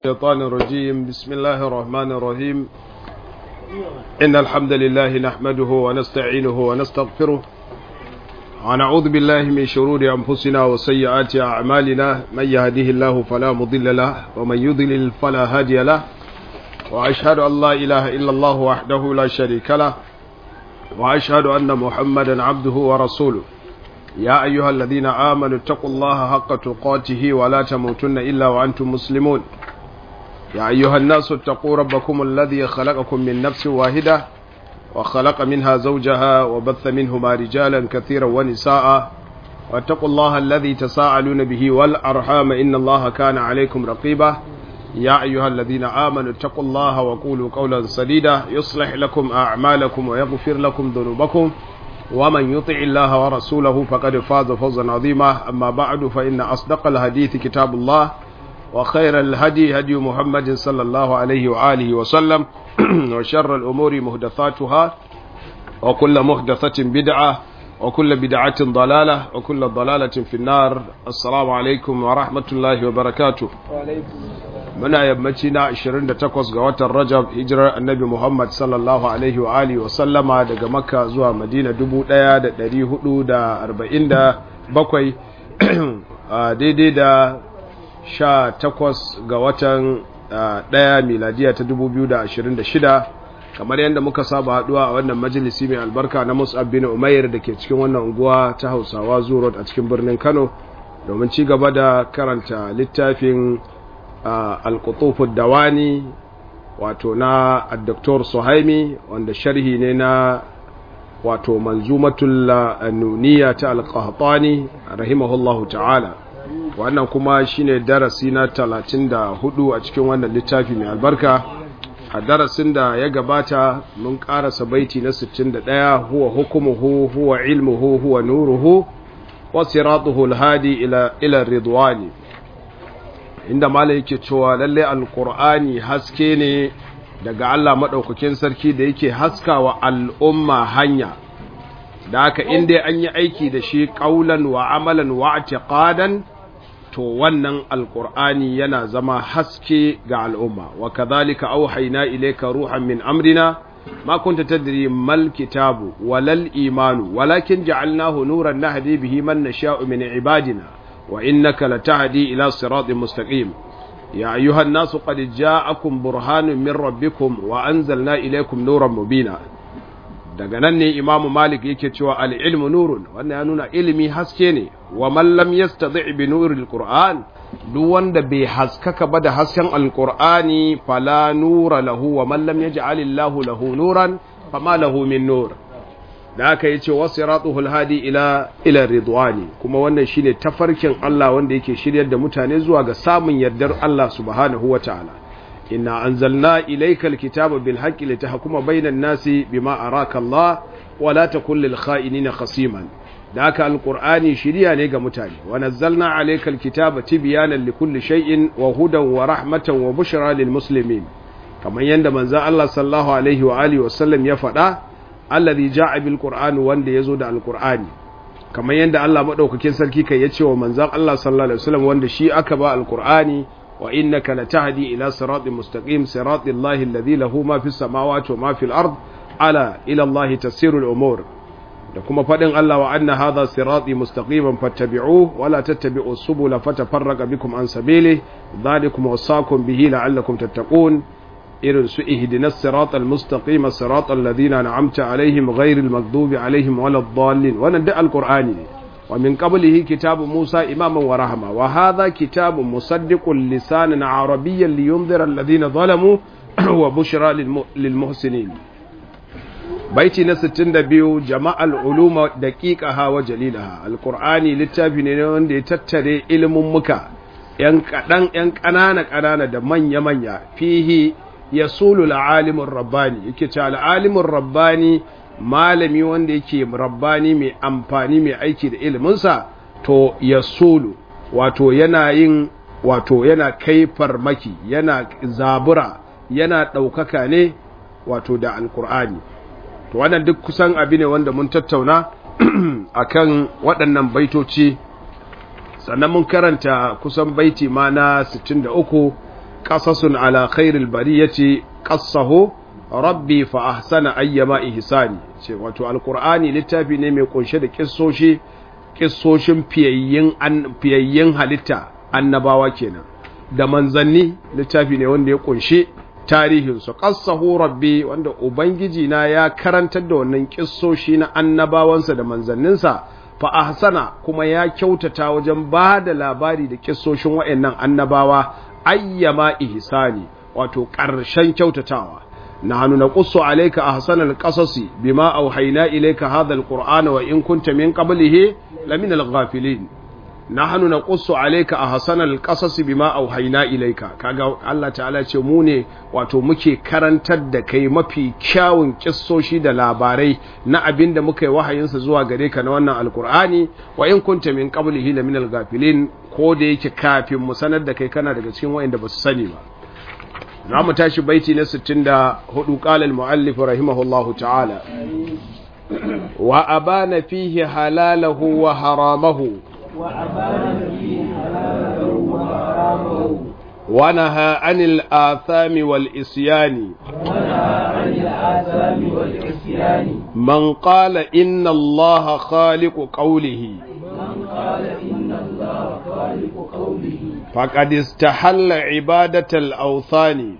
الشيطان الرجيم بسم الله الرحمن الرحيم إن الحمد لله نحمده ونستعينه ونستغفره ونعوذ بالله من شرور أنفسنا وسيئات أعمالنا من يهده الله فلا مضل له ومن يضلل فلا هادي له وأشهد أن لا إله إلا الله وحده لا شريك له وأشهد أن محمدا عبده ورسوله يا أيها الذين آمنوا اتقوا الله حق تقاته ولا تموتن إلا وأنتم مسلمون يا أيها الناس اتقوا ربكم الذي خلقكم من نفس واحدة وخلق منها زوجها وبث منهما رجالا كثيرا ونساء واتقوا الله الذي تساءلون به والأرحام إن الله كان عليكم رقيبا يا أيها الذين آمنوا اتقوا الله وقولوا قولا سديدا يصلح لكم أعمالكم ويغفر لكم ذنوبكم ومن يطع الله ورسوله فقد فاز فوزا عظيما أما بعد فإن أصدق الحديث كتاب الله وخير الهدي هدي محمد صلى الله عليه وآله وسلم وشر الأمور مهدثاتها وكل مهدثة بدعة وكل بدعة ضلالة وكل ضلالة في النار السلام عليكم ورحمة الله وبركاته muna yammaci na 28 ga watan Rajab hijirar Annabi Muhammad sallallahu alaihi wa alihi wa sallama daga Makka zuwa Madina 1447 daidai da 18 ga watan ɗaya miladiya ta 2026 kamar yadda muka saba haduwa a wannan majalisi mai albarka na Mus'ab bin Umair da ke cikin wannan unguwa ta Hausawa Zuro a cikin birnin Kano domin ci gaba da karanta littafin al dawani wato na Dr. Suhaimi wanda sharhi ne na wato manzumatul nuniya ta al-Qahtani rahimahullahu ta'ala wannan kuma shine darasi na 34 a cikin wannan littafi mai albarka a darasin da ya gabata mun karasa baiti na 61 huwa hukumuhu huwa ilmuhu huwa nuruhu wa siratuhu al-hadi ila ila ridwani inda malai yake cewa lalle alqur'ani haske ne daga Allah madaukakin sarki da yake haskawa al'umma hanya da haka inda an yi aiki da shi qaulan wa amalan wa i'tiqadan to wannan alqur'ani yana zama haske ga al'umma wa kadhalika auhayna ilayka ruhan min amrina ma kunta tadri mal kitabu walal imanu walakin ja'alnahu nuran nahdi bihi man nasha'u min ibadina وإنك لتهدي إلى صراط مستقيم يا أيها الناس قد جاءكم برهان من ربكم وأنزلنا إليكم نورا مبينا daga nan ne imamu malik yake cewa al'ilmu nurun wannan ya nuna ilimi haske ne wa mallam yastadi bi nuril qur'an duk wanda bai haskaka ba da hasken alqur'ani fala nura lahu wa mallam yaj'alillahu lahu nuran fama lahu min nur da aka yi ce wasu ratuhul hadi ila ila ridwani kuma wannan shine tafarkin Allah wanda yake shiryar da mutane zuwa ga samun yardar Allah subhanahu wataala inna anzalna ilayka alkitaba bil haqqi litahkuma bainan nasi bima araka Allah wa la takun lil kha'inina khasiman da aka alqur'ani shiriya ne ga mutane wa nazzalna alayka alkitaba tibyanan likulli shay'in wa hudan wa rahmatan wa bushra lil muslimin kamar yanda manzo Allah sallallahu alaihi wa alihi wa sallam ya faɗa alladhi ja'a bil qur'ani wanda yazo da alqur'ani kamar yanda Allah madaukakin sarki kai yace wa manzon Allah sallallahu alaihi wasallam wanda shi aka ba alqur'ani wa innaka latahdi ila siratin mustaqim siratil lahi alladhi lahu ma fis samawati wa ma fil ard ala ila allahi tasiru al umur da kuma fadin Allah wa anna hadha sirati mustaqiman fattabi'uhu wa la tattabi'us subula fatafarraqa bikum an sabili dhalikum wasaqum bihi la'allakum tattaqun irin su ihdinas siratal mustaqim siratal ladina an'amta alaihim ghairil maghdubi alaihim waladdallin wannan da alqur'ani ne wa min qablihi kitabu Musa imaman wa rahma wa hadha kitabun musaddiqun lisanan arabiyyan liyunzira alladhina zalamu wa bushra lil muhsinin baiti na 62 jama'al uluma daqiqaha wa jalilaha alqur'ani littafi ne wanda ya tattare ilimin muka yan kadan yan kanana kanana da manya manya fihi yasulu al'alimin rabbani yake ce al'alimin rabbani malami wanda yake rabbani mai amfani mai aiki da iliminsa to yasulu wato yana yin wato yana kai farmaki yana zabura yana ɗaukaka ne wato da alkur'ani to wannan duk kusan abi ne wanda mun tattauna akan waɗannan baitoci sannan mun karanta kusan baiti ma na 63 qasasun ala khairil bariyati qassahu rabbi fa ahsana ayyama ihsani ce wato alqur'ani littafi ne mai kunshe da kissoshi kissoshin fiyayyin an fiyayyin halitta annabawa kenan da manzanni littafi ne wanda ya kunshe tarihin su qassahu rabbi wanda ubangiji na ya karantar da wannan kissoshi na annabawansa da manzanninsa fa ahsana kuma ya kyautata wajen ba da labari da kissoshin waɗannan annabawa ayyama ihsani wato ƙarshen kyautatawa nahnu naqussu alayka ahsanal qasasi bima awhayna ilayka hadha alqur'ana wa in kunta min qablihi lamina alghafilin nahnu naqussu alayka ahsanal qasasi bima awhayna ilayka kaga Allah ta'ala ce mu ne wato muke karantar da kai mafi kyawun kissoshi da labarai na abinda muka yi wahayinsa zuwa gare ka na wannan alqur'ani wa in kunta min qablihi lamina alghafilin ko da yake kafin mu sanar da kai kana daga cikin wayanda ba su sani ba za mu tashi baiti na 64 qala al-muallif rahimahullahu ta'ala wa abana fihi halalahu wa haramahu ونهى عن الآثام والإسيان من قال إن الله خالق قوله فقد استحل عبادة الأوثان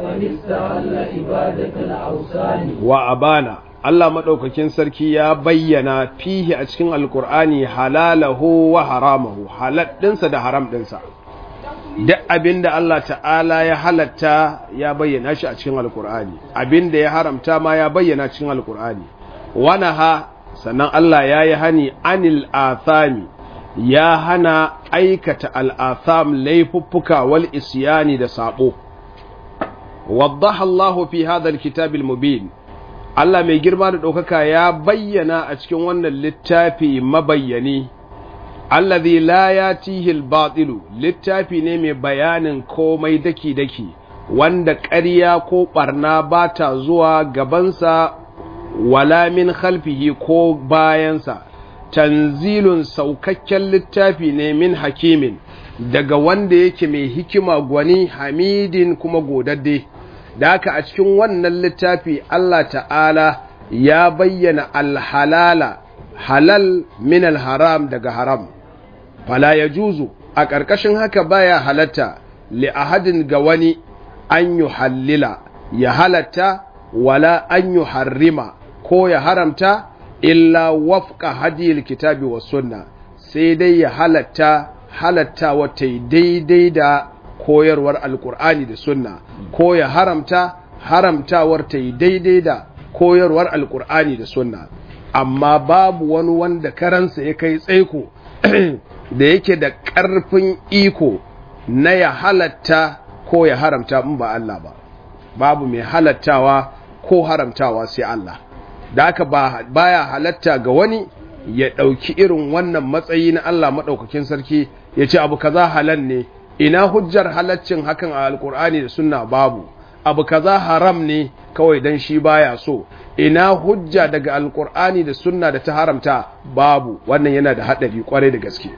وأبانا Allah maɗaukakin sarki ya bayyana fihi a cikin alkur'ani halalahu wa haramahu halal ɗinsa da haram ɗinsa duk abin da Allah ta'ala ya halatta ya bayyana shi a cikin alkur'ani abin da ya haramta ma ya bayyana cikin alkur'ani wana ha sannan Allah ya yi hani anil athami ya hana aikata al'atham laifuffuka wal isyani da sabo waddaha Allahu fi hadha alkitabil mubin Allah mai girma da ɗaukaka ya bayyana a cikin wannan littafi mabayyani allazi la yatihi al-batilu littafi ne mai bayanin komai daki-daki wanda ƙarya ko ɓarna ba ta zuwa gabansa wala min khalfihi ko bayansa tanzilun saukakken littafi ne min hakimin daga wanda yake mai hikima gwani hamidin kuma godadde da haka a cikin wannan littafi Allah ta'ala ya bayyana alhalala halal min alharam daga haram fala ya juzu a ƙarƙashin haka baya halatta li ahadin ga wani an yi hallila ya halatta wala an yi harrima ko ya haramta illa wafka hadiyar kitabi wa sunna sai dai ya halatta halatta wata daidai da koyarwar alkur'ani da sunna ko ya haramta haramtawar ta yi daidai da koyarwar alkur'ani da sunna amma babu wani wanda karansa ya kai tsaiko da yake da ƙarfin iko na ya halatta ko ya haramta in ba Allah ba babu mai halattawa ko haramtawa sai Allah da haka baya halatta ga wani ya ɗauki irin wannan matsayi na Allah maɗaukakin sarki ya ce abu kaza halal ne ina hujjar halaccin hakan a alkur'ani da sunna babu abu kaza haram ne kawai dan shi baya so ina hujja daga alkur'ani da sunna da ta haramta babu wannan yana da haɗari kwarai da gaske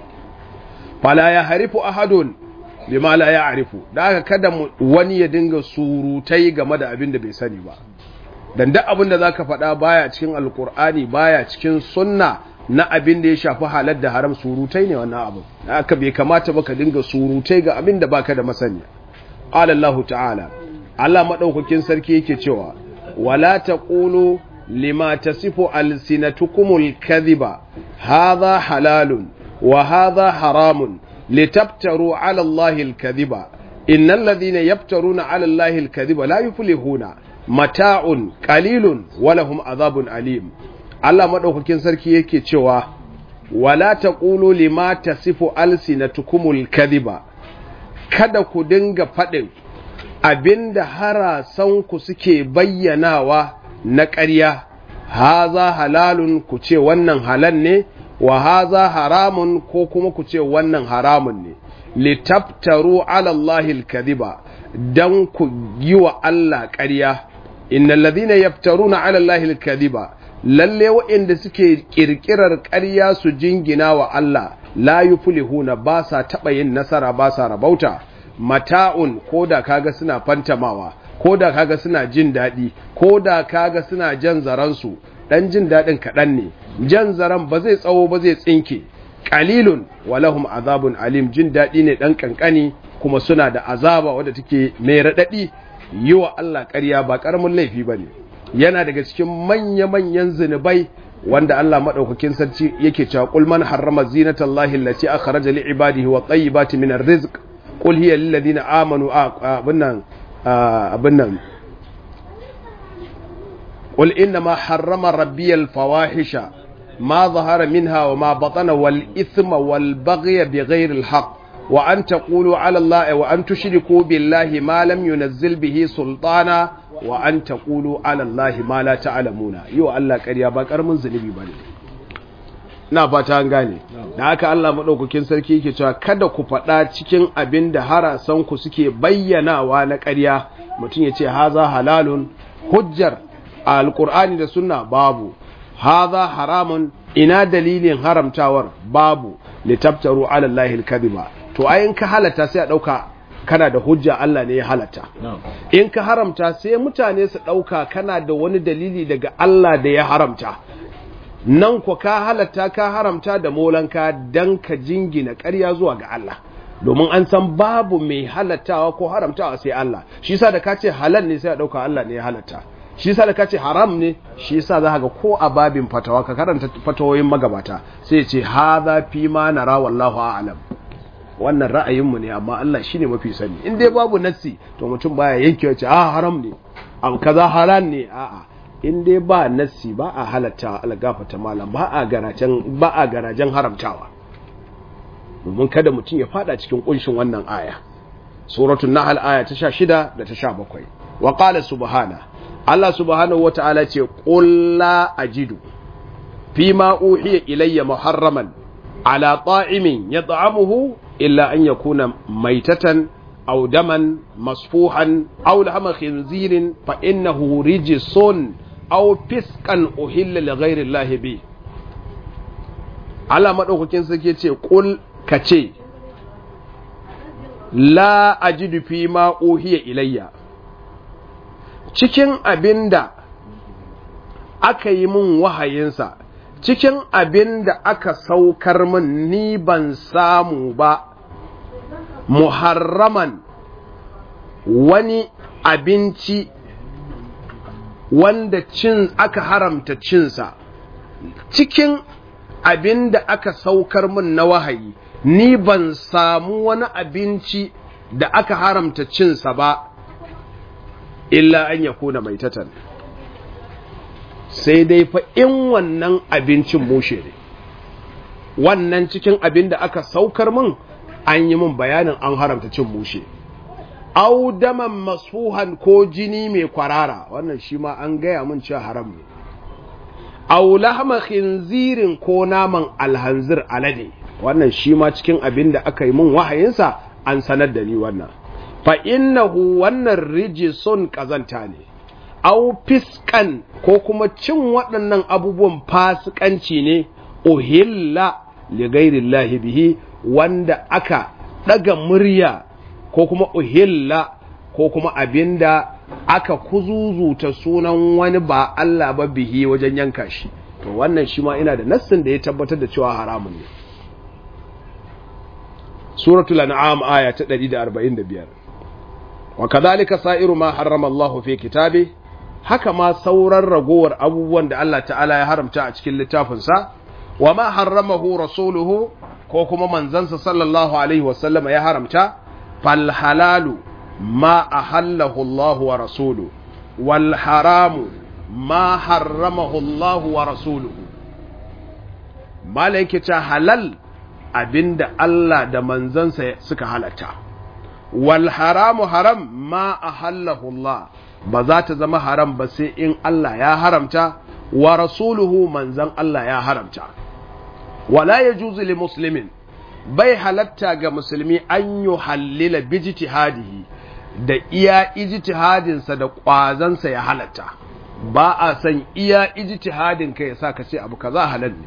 fala ya harifu ahadun bima la ya arifu da haka kada wani ya dinga surutai game da abin da bai sani ba dan duk abin da zaka faɗa baya cikin alkur'ani baya cikin sunna na abin da ya shafi halar da haram surutai ne wannan abin haka bai kamata ba ka dinga surutai ga abin da baka da masaniya qala Allah ta'ala Allah madaukakin sarki yake cewa wala taqulu lima tasifu alsinatukumul kadhiba hadha halalun wa hadha haramun litaftaru ala Allah alkadhiba innal ladhina yaftaruna ala Allah alkadhiba la yuflihuna mata'un qalilun wa lahum adhabun alim Allah maɗaukakin sarki yake cewa wala taqulu lima tasifu alsinatukumul kadhiba kada ku dinga faɗin abinda harasanku suke bayyanawa na ƙarya haza halalun ku ce wannan halal ne wa haza haramun ko kuma ku ce wannan haramun ne litaftaru ala Allahi alkadhiba dan ku yi wa Allah ƙarya innal ladhina yaftaruna ala Allahi alkadhiba lalle waɗanda suke ƙirƙirar ƙarya su jingina wa Allah la yuflihuna ba sa taɓa yin nasara ba sa rabauta mata'un ko da kaga suna fantamawa ko da kaga suna jin daɗi ko da kaga suna jan zaransu ɗan jin daɗin kaɗan ne jan zaran ba zai tsawo ba zai tsinke ƙalilun walahum azabun alim jin daɗi ne ɗan ƙanƙani kuma suna da azaba wadda take mai raɗaɗi yi wa Allah ƙarya ba ƙaramin laifi ba ne yana daga cikin manya-manyan zunubai wanda Allah maɗaukakin sarki yake cewa qul man harrama zinatallahi allati akhraja li ibadihi wa tayyibati min arrizq qul hiya lil ladina amanu abunnan abunnan qul inna ma harrama rabbiyal fawahisha ma zahara minha wa ma batana wal ithma wal baghya bighayri al haqq wa an taqulu ala allahi wa an tushriku billahi ma lam yunzil bihi sultana wa an taqulu ala allahi ma la ta'lamuna yau Allah ƙarya ba karamin zunubi bane ina fata an gane da haka Allah madaukakin sarki yake cewa kada ku faɗa cikin abin da harasan ku suke bayyanawa na ƙarya mutum ya ce haza halalun hujjar alqur'ani da sunna babu haza haramun ina dalilin haramtawar babu litabtaru ala allahi alkadiba to ayin ka halata sai a dauka kana da hujja Allah ne ya halatta in ka haramta sai mutane su dauka kana da wani dalili daga Allah da ya haramta nan ku ka halatta ka haramta da molanka dan ka jingina ƙarya zuwa ga Allah domin an san babu mai halattawa ko haramtawa sai Allah shi yasa da ka ce halal ne sai a dauka Allah ne ya halatta shi yasa da ka ce haram ne shi yasa za ga ko a babin fatawa ka karanta fatawoyin magabata sai ce hadha fi ma nara wallahu a'lam wannan ra'ayinmu ne amma Allah shine mafi sani in dai babu nassi to mutum baya yanke ce a haram ne abu kaza halal ne a'a in dai ba nassi ba a halatta algafata malam ba a garajen ba a garajen haramtawa domin kada mutum ya fada cikin kunshin wannan aya suratul nahl aya ta 16 da ta 17 wa qala subhana Allah subhanahu wata'ala ce qul la ajidu fima uhiya ilayya muharraman ala ta'imin yat'amuhu illa an yakuna maitatan aw daman masfuhan aw lahma khinzirin fa innahu rijsun aw fiskan uhilla li ghayri Allah bi Allah madaukakin sarki ce qul kace la ajidu fi ma uhiya ilayya cikin abinda aka yi min wahayinsa cikin abinda aka saukar min ni ban samu ba muharraman wani abinci wanda cin aka haramta cinsa cikin abin da aka saukar min na wahayi ni ban samu wani abinci da aka haramta cinsa ba illa an ya kuna mai tatan sai dai fa in wannan abincin mushe ne wannan cikin abin da aka saukar min an yi min bayanin an haramta cin mushe au daman masfuhan ko jini mai kwarara wannan shi ma an gaya min cewa haram ne au lahma khinzirin ko naman alhanzir alade wannan shi ma cikin abin da aka yi min wahayinsa an sanar da ni wannan fa innahu wannan rijisun kazanta ne au fiskan ko kuma cin waɗannan abubuwan fasikanci ne uhilla li ghairillahi bihi wanda aka ɗaga murya ko kuma uhilla ko kuma abinda aka kuzuzuta sunan wani ba Allah ba bihi wajen yanka shi to wannan shi ma ina da nassin da ya tabbatar da cewa haramun ne suratul an'am aya ta 145 wa kadhalika sa'iru ma harrama Allah fi kitabi haka ma sauran ragowar abubuwan da Allah ta'ala ya haramta a cikin littafinsa wa ma harramahu rasuluhu ko kuma manzansa sallallahu alaihi wasallama ya haramta fal halalu ma ahallahu Allah wa rasuluhu wal haramu ma harramahu Allah wa rasuluhu malaike ta halal abinda Allah da manzansa suka halatta wal haramu haram ma ahallahu Allah ba za ta zama haram ba sai in Allah ya haramta wa rasuluhu manzan Allah ya haramta wala yajuzu li muslimin bai halatta ga musulmi an yi hallila bijtihadihi da iya ijtihadinsa da ƙwazansa ya halatta ba a san iya ijtihadin ka ya sa ka ce abu kaza halal ne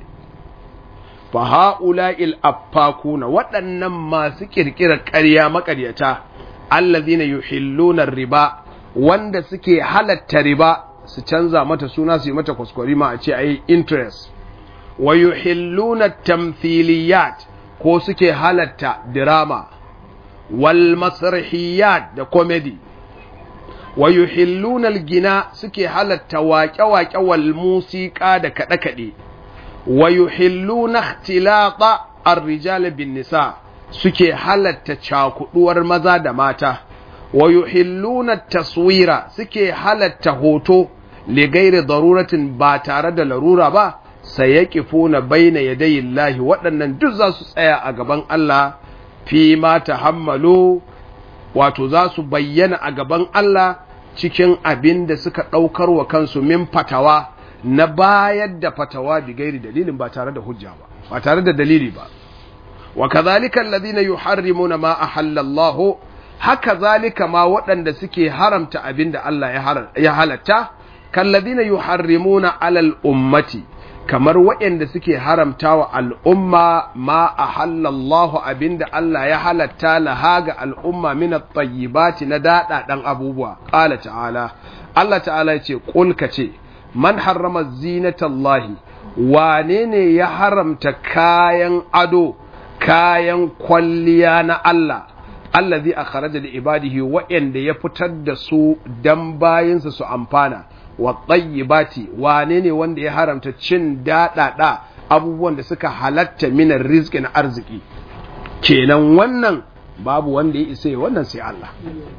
fa ha'ula'il affakuna waɗannan masu ƙirƙirar ƙarya maƙaryata allazina yuhilluna riba wanda suke halatta riba su canza mata suna su yi mata kwaskwarima a ce ayi interest wa yuhilluna tamthiliyat ko suke halatta drama wal masrahiyat da comedy wa yuhilluna gina suke halatta waƙe-waƙe wal musiƙa da kaɗe-kaɗe wa yuhilluna ikhtilata ar-rijal bin nisa suke halatta cakuduwar maza da mata wa yuhilluna taswira suke halatta hoto li gairi daruratin ba tare da larura ba sayaqifuna baina yadayillahi waɗannan duk za su tsaya a gaban Allah fi ma tahammalu wato za su bayyana a gaban Allah cikin abin da suka ɗaukar wa kansu min fatawa na bayar da fatawa bi gairi dalilin ba tare da hujja ba ba tare da dalili ba wa kadhalika alladhina yuharrimuna ma ahalla Allah haka zalika ma waɗanda suke haramta abin da Allah ya halatta kalladhina yuharrimuna alal ummati kamar waɗanda suke haramta wa al'umma ma a halallahu abinda Allah ya halatta laha ga al'umma min at-tayyibati na daɗaɗan abubuwa ƙala ta'ala Allah ta'ala ya ce ƙulka ce man harrama zinatallahi wane ne ya haramta kayan ado kayan kwalliya na Allah allazi akhraja li ibadihi waɗanda ya fitar da su dan bayinsa su amfana wa tsayyibati wane ne wanda ya haramta cin daɗaɗa abubuwan da suka halatta minar rizki na arziki kenan wannan babu wanda ya isa wannan sai Allah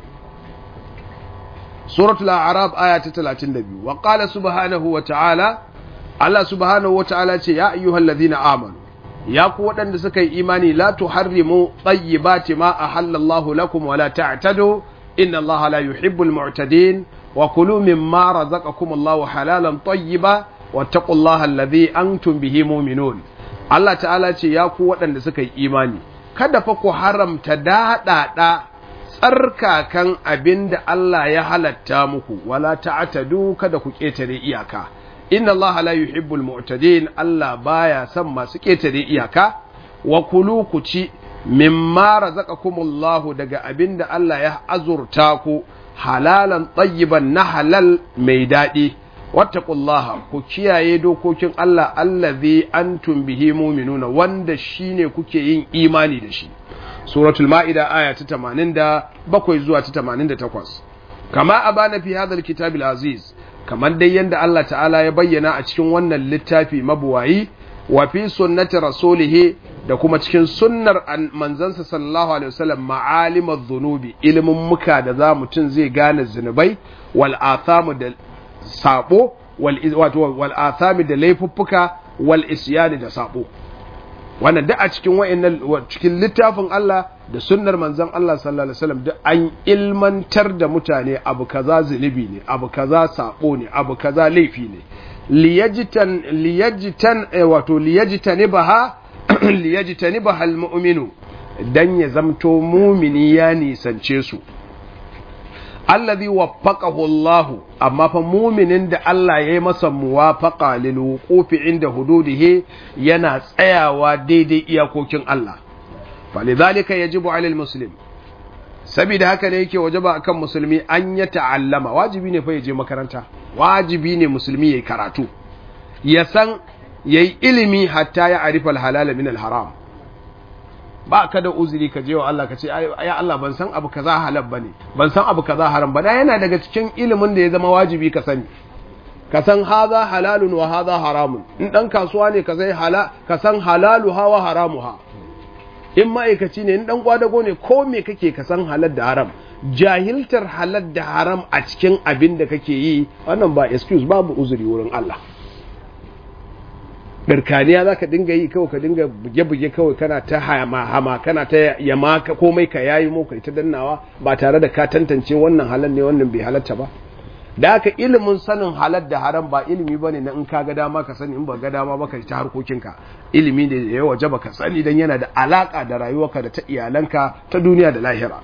suratul a'raf aya ta 32 wa qala subhanahu wa ta'ala Allah subhanahu wa ta'ala ce ya ayyuhal ladina amanu ya ku waɗanda suka yi imani la tuharrimu tayyibati ma ahallallahu lakum wa la ta'tadu inna Allah la yuhibbul mu'tadin وكلوا مما رزقكم الله حلالا طيبا واتقوا الله الذي أنتم به مؤمنون Allah ta'ala ce ya ku waɗanda suka yi imani kada fa ku haramta daɗaɗa tsarkakan abin da Allah ya halatta muku wala ta'tadu kada ku ƙetare iyaka inna Allah la yuhibbul mu'tadin Allah baya son masu ƙetare iyaka wa kulu ku ci mimma razaqakumullahu daga abin da Allah ya azurta ku halalan tsayiban na halal mai daɗi wattaqullaha ku kiyaye dokokin Allah allazi antum bihi mu'minuna wanda shine kuke yin imani da shi suratul ma'ida aya ta 87 zuwa ta 88 kama abana fi hadha alkitabil aziz kamar dai yanda Allah ta'ala ya bayyana a cikin wannan littafi mabuwayi wa fi sunnati rasulih da kuma cikin sunnar manzansa sallallahu alaihi wasallam ma'alimar zunubi ilimin muka da za mutum zai gane zunubai wal athamu da sabo wal wato wal athami da laifuffuka wal isyani da sabo wannan duk a cikin wayannan cikin littafin Allah da sunnar manzon Allah sallallahu alaihi wasallam duk an ilmantar da mutane abu kaza zunubi ne abu kaza sabo ne abu kaza laifi ne liyajitan liyajitan wato liyajtanibaha liyajtanibaha almu'minu dan ya zamto mumini ya nisance su allazi waffaqahu Allah amma fa muminin da Allah ya yi masa muwafaqa lil wuqufi inda hududihi yana tsayawa daidai iyakokin Allah falidhalika yajibu alal muslim saboda haka ne yake wajaba akan musulmi an ya ta'allama wajibi ne fa ya je makaranta wajibi ne musulmi yayi karatu ya san yayi ilimi hatta ya arifa halala min haram ba ka da uzuri ka je wa Allah ka ce ya Allah ban san abu kaza halal bane ban san abu kaza haram ba yana daga cikin ilimin da ya zama wajibi ka sani ka san haza halalun wa haza haramun in dan kasuwa ne ka sai hala ka san halalu ha wa haramu ha in ma'aikaci ne in dan kwadago ne ko me kake ka san halal da haram jahiltar halal da haram a cikin abin da kake yi wannan ba excuse babu uzuri wurin Allah birkaniya za ka dinga yi kawai ka dinga buge-buge kawai kana ta hama kana ta yama komai ka yayi mu kai ta dannawa ba tare da ka tantance wannan halal ne wannan bai halatta ba da haka ilimin sanin halal da haram ba ilimi ba ne na in ka ga dama ka sani in ba ga dama ba ka ta harkokinka ilimi ne da ya waje ba ka sani don yana da alaka da rayuwarka da ta iyalanka ta duniya da lahira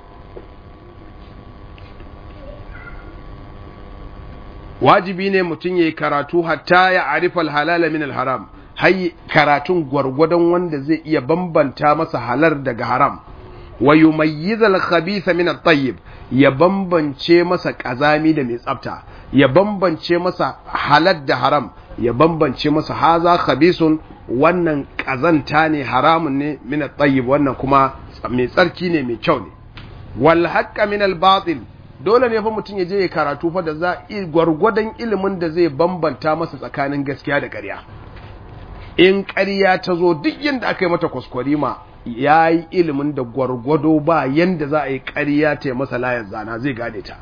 wajibi ne mutum ya yi karatu hatta ya arifa halala min haram hai karatun gwargwadon wanda zai iya bambanta masa halar daga haram wa yumayyizal khabitha min at-tayyib ya bambance masa kazami da mai tsafta ya bambance masa halal da haram ya bambance masa haza khabisun wannan kazanta ne haramun ne min at-tayyib wannan kuma mai tsarki ne mai kyau ne wal haqqa min al-batil dole ne fa mutum ya je ya karatu fa da za gwargwadon ilimin da zai bambanta masa tsakanin gaskiya da ƙarya in ƙarya ta zo duk yadda aka yi mata kwaskwarima ya yi ilimin da gwargwado ba yadda za a yi ƙarya ta yi masa layar zana zai gane ta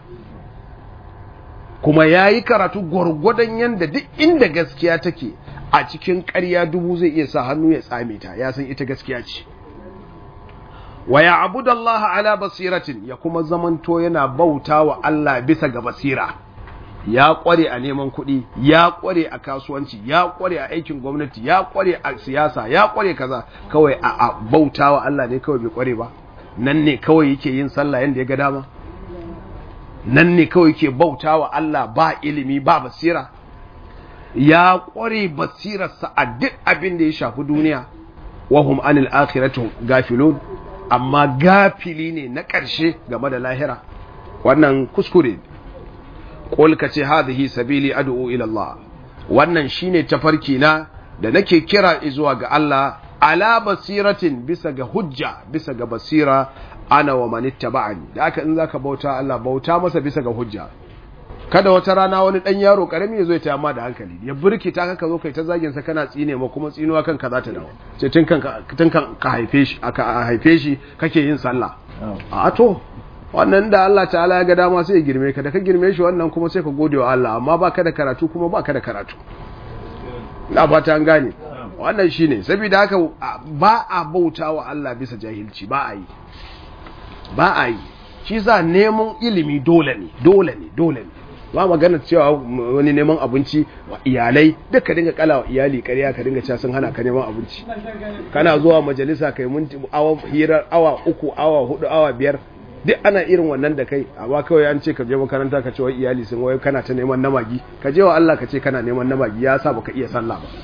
kuma ya yi karatu gwargwadon yadda duk inda gaskiya take a cikin ƙarya dubu zai iya sa hannu ya tsame ta ya san ita gaskiya ce wa ya abudallaha ala basiratin ya kuma zamanto yana bauta wa Allah bisa ga basira ya kware a neman kuɗi ya kware a kasuwanci ya kware a aikin gwamnati ya kware a siyasa ya kware kaza kawai a, a bauta wa Allah ne kawai bai kware ba nan ne kawai yake yin sallah yanda ya ga dama nan ne kawai yake bauta wa Allah ba ilimi ba basira ya kware basirarsa a duk abin da ya shafi duniya wahum anil akhiratu gafilun amma gafili ne na ƙarshe game da lahira wannan kuskure qul ka ce hadhihi sabili ad'u ila Allah wannan shine tafarki na da nake kira zuwa ga Allah ala basiratin bisa ga hujja bisa ga basira ana wa man ittaba'ani da haka in zaka bauta Allah bauta masa bisa ga hujja kada wata rana wani dan yaro karami ya zo ya tayamma da hankali ya burkita ka ka zo kai ta zagin sa kana tsine ma kuma tsinuwa kanka za ta dawo ce tun kan tun kan ka haife shi aka haife shi kake yin sallah a to wannan da Allah ta'ala ya ga dama sai ya girme ka da ka girme shi wannan kuma sai ka gode wa Allah amma baka da karatu kuma baka da karatu ina fata an gane wannan shine saboda haka ba a bauta wa Allah bisa jahilci ba a yi ba a yi shi sa neman ilimi dole ne dole ne dole ne ba magana cewa wani neman abinci wa iyalai duk ka dinga kala wa iyali ƙarya ka dinga cewa sun hana ka neman abinci kana zuwa majalisa kai minti awa hirar awa uku awa hudu awa biyar duk ana irin wannan da kai amma kawai an ce ka je makaranta ka ce wai iyali sun wai kana ta neman namagi ka je wa Allah ka ce kana neman namagi ya sa baka iya sallah ba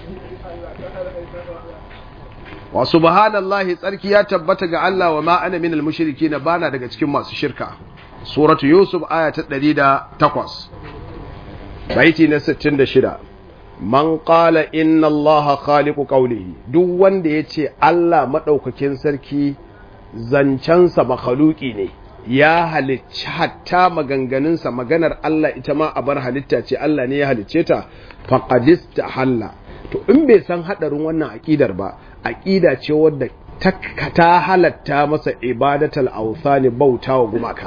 wa subhanallahi tsarki ya tabbata ga Allah wa ma ana minal mushrikin bana daga cikin masu shirka suratu yusuf aya ta 108 baiti na 66 man qala inna allaha khaliqu qawlihi duk wanda yace Allah madaukakin sarki zancensa makhluki ne ya halicci hatta maganganunsa maganar Allah ita ma abar halitta ce Allah ne ya halicce ta faqadista halla to in bai san hadarin wannan aqidar ba aqida ce wadda ta halatta masa ibadatal awthani bautawa gumaka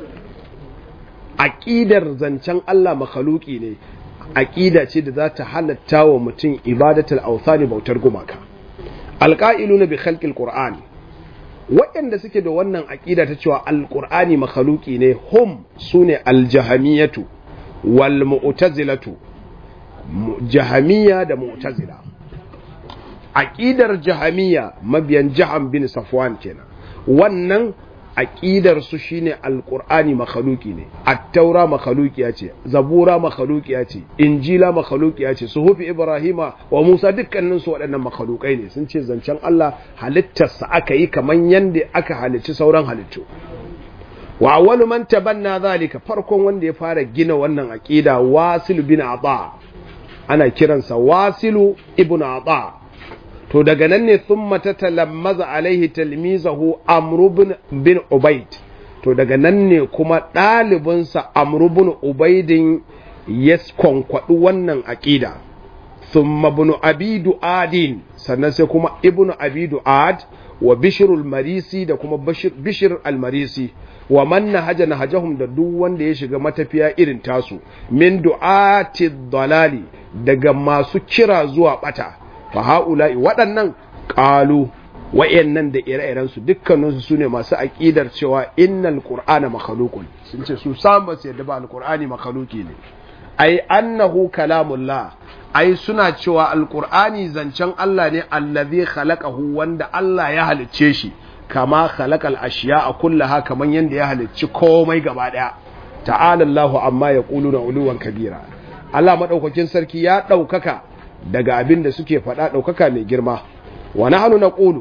aqidar zancen Allah makhluki ne aqida ce da za ta halatta wa mutum ibadatal awthani bautar gumaka alqa'iluna bi khalqil qur'an waɗanda suke da wannan aqida ta cewa alqur'ani makhluki ne hum sune aljahamiyatu wal mu'tazilatu jahamiya da mu'tazila aqidar jahamiya mabiyan jaham bin safwan kenan wannan aqidar su shine alqur'ani makhluki ne at-taura makhlukiya ce zabura makhlukiya ce injila makhlukiya ce suhufi ibrahima wa musa dukkanin su waɗannan makhlukai ne sun ce zancen Allah halittarsa aka yi kaman yanda aka halicci sauran halittu wa awwalu man tabanna zalika farkon wanda ya fara gina wannan aqida wasil bin ata ana kiransa wasilu ibn ata to daga nan ne thumma tatalammaza alaihi talmizahu amr bin ubaid to daga nan ne kuma ɗalibinsa amr bin ubaidin ya kwankwaɗi wannan aƙida thumma ibn abi du'adin sannan sai kuma ibn abi du'ad wa bishrul marisi da kuma bishir al-marisi wa man nahaja nahajahum da duk wanda ya shiga matafiya irin tasu min du'ati dalali daga masu kira zuwa bata fa haula'i waɗannan qalu wayannan da ire-iren su dukkanin su sune masu aqidar cewa innal qur'ana makhluqun sun ce su san ba su yadda ba alqur'ani makhluqi ne ai annahu kalamullah ai suna cewa alqur'ani zancen Allah ne allazi khalaqahu wanda Allah ya halicce shi kama khalaqal ashiya'a kullaha kaman yanda ya halicci komai gaba daya ta'ala Allahu amma yaquluna uluwan kabira Allah madaukakin sarki ya daukaka daga abin da suke faɗa daukaka mai girma wa nahnu naqulu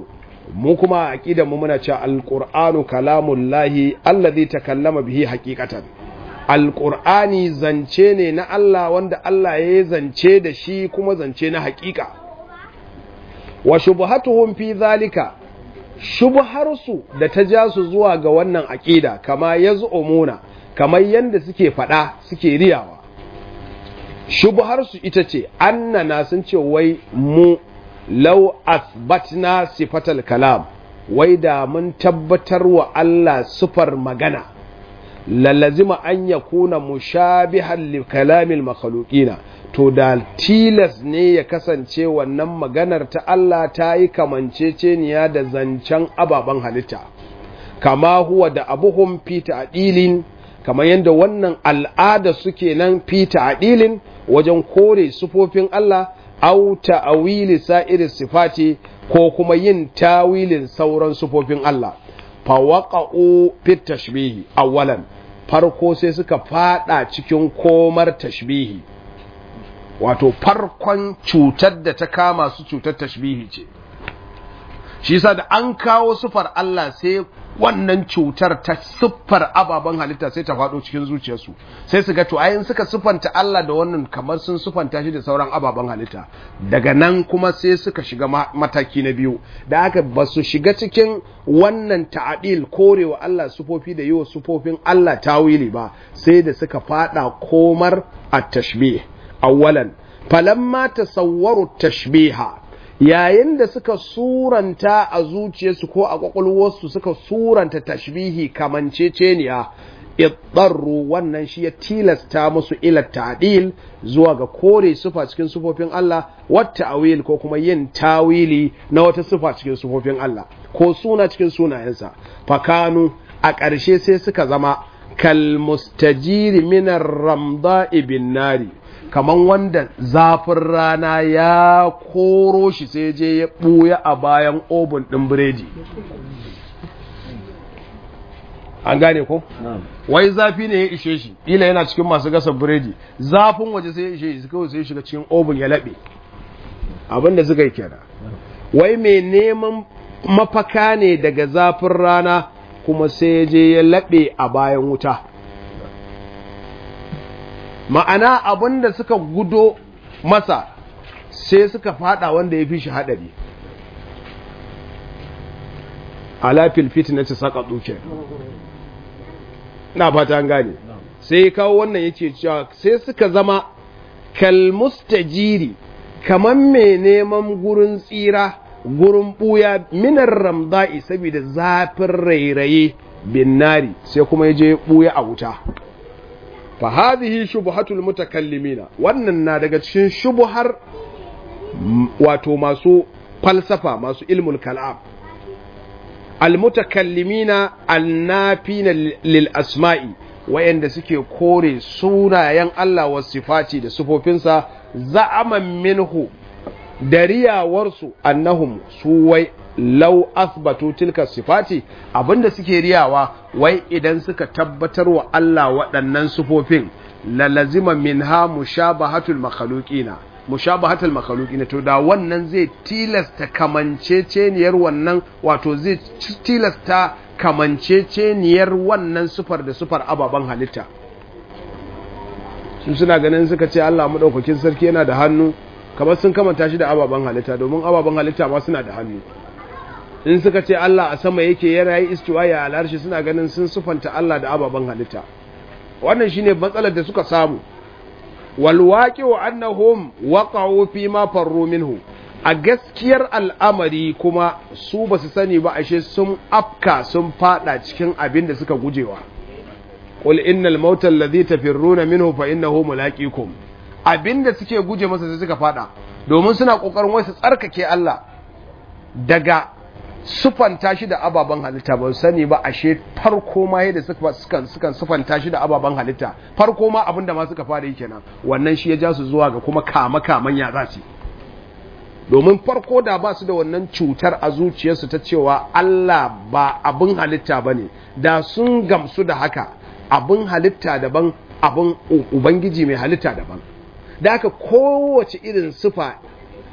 mu kuma aqidar mu muna cewa alqur'anu kalamullahi allazi takallama bihi haqiqatan alqur'ani zance ne na Allah wanda Allah ya zance da shi kuma zance na haƙiƙa wa shubhatuhum fi zalika shubharsu da ta ja su zuwa ga wannan aqida kama yaz'umuna kamar yanda suke fada suke riyawa shubharsu ita ce annana sun ce wai mu law athbatna sifatal kalam wai da mun tabbatar wa Allah sifar magana lalazima an yakuna mushabihan li kalamil makhluqina to da tilas ne ya kasance wannan maganar ta Allah ta yi kamanceceniya da zancen ababen halitta kama huwa da abuhum fi ta'dilin kamar yadda wannan al'ada suke nan fi ta'dilin wajen kore sufofin Allah au ta'awili sa'iri sifati ko kuma yin tawilin sauran sufofin Allah fa waqa'u fi tashbihi awwalan farko sai suka fada cikin komar tashbihi wato farkon cutar da ta kama su cutar tashbihi ce shi yasa da an kawo sufar Allah sai wannan cutar ta siffar ababen halitta sai ta faɗo cikin zuciyarsu sai su ga to ayin suka siffanta Allah da wannan kamar sun siffanta shi da sauran ababen halitta daga nan kuma sai suka shiga mataki na biyu da haka ba su shiga cikin wannan ta'adil korewa Allah sufofi da yiwa sufofin Allah tawili ba sai da suka faɗa komar at-tashbih awwalan falamma tasawwaru tashbiha yayin da suka suranta a zuciyarsu ko a kwakwalwarsu suka suranta tashbihi kamanceceniya iddarru wannan shi ya tilasta musu ila ta'dil zuwa ga kore sufa cikin sufofin Allah wata awil ko kuma yin tawili na wata sufa cikin sufofin Allah ko suna cikin sunayensa fakanu a ƙarshe sai suka zama kal mustajiri minar ramda'i bin nari kaman wanda zafin rana ya koro shi sai je ya ɓuya a bayan obin ɗin biredi an gane ko? wai zafi ne ya ishe shi ila yana cikin masu gasa biredi zafin waje sai ya ishe shi kawai sai shiga cikin obin ya laɓe abinda suka yi kenan wai mai neman mafaka ne daga zafin rana kuma sai je ya laɓe a bayan wuta ma'ana abin da suka gudo masa sai suka fada wanda ya fi shi haɗari alafil fitnati saka duke na fata an gane sai kawo wannan yake cewa sai suka zama kalmustajiri kaman mai neman gurin tsira gurin buya minar ramda'i saboda zafin rairaye bin nari sai kuma ya je buya a wuta fa hadhihi shubhatul mutakallimina wannan na daga cikin shubuhar wato masu falsafa masu ilmul kalam almutakallimina annafina lil asma'i wayanda suke kore sunayen Allah wa sifati da sifofinsa za'aman minhu da riyawarsu annahum su wai lau asbatu tilka sifati abinda suke riyawa wai idan suka tabbatar wa Allah waɗannan sufofin lalazima minha mushabahatul makhluqina mushabahatul makhluqina to da wannan zai tilasta kamanceceniyar wannan wato zai tilasta kamanceceniyar wannan sufar da sufar ababen halitta su suna ganin suka ce Allah madaukakin sarki yana da hannu kamar sun kamanta shi da ababen halitta domin ababen halitta ma suna da hannu in suka ce Allah a sama yake yana yi istiwaya a larshi suna ganin sun sufanta Allah da ababen halitta wannan shine matsalar da suka samu wal waqi'u annahum waqa'u fi ma farru minhu a gaskiyar al'amari kuma su ba su sani ba ashe sun afka sun fada cikin abin da suka gujewa qul innal mauta alladhi tafirruna minhu fa innahu mulaqikum abinda suke guje masa sai suka fada domin suna kokarin wai su tsarkake Allah daga sufanta shi da ababen halitta ba sani ba ashe farko ma yadda sukan sukan sufanta shi da ababen halitta farko ma abinda ma suka fara yi kenan wannan shi ya ja su zuwa ga kuma kama kaman ya za su domin farko da ba su da wannan cutar a zuciyarsu ta cewa Allah ba abin halitta ba ne da sun gamsu da haka abin halitta daban abin ubangiji mai halitta daban da haka kowace irin sufa